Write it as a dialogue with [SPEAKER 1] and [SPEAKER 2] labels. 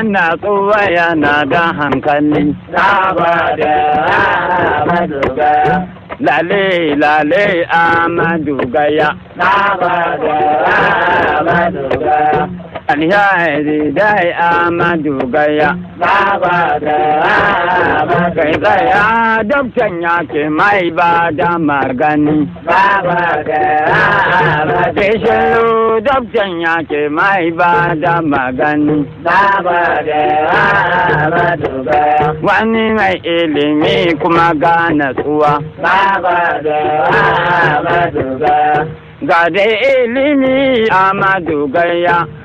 [SPEAKER 1] natsuwa yana da hankali
[SPEAKER 2] Saba da Ahmadu Gaya.
[SPEAKER 1] lale lale amadu gaya
[SPEAKER 2] Saba da Ahmadu Gaya.
[SPEAKER 1] alheri dai amadu gaya
[SPEAKER 2] Saba da Ahmadu
[SPEAKER 1] kai
[SPEAKER 2] Gaya.
[SPEAKER 1] tsaya doktan ya ke mai ba da magani
[SPEAKER 2] Saba da Ahmadu
[SPEAKER 1] ke
[SPEAKER 2] Gaya.
[SPEAKER 1] shiru doktan ya ke mai ba da magani
[SPEAKER 2] Saba da Ahmadu Gaya.
[SPEAKER 1] wani mai ilimi kuma ga natsuwa
[SPEAKER 2] Saba da Ahmadu Gaya.
[SPEAKER 1] ga da ilimi amadu gaya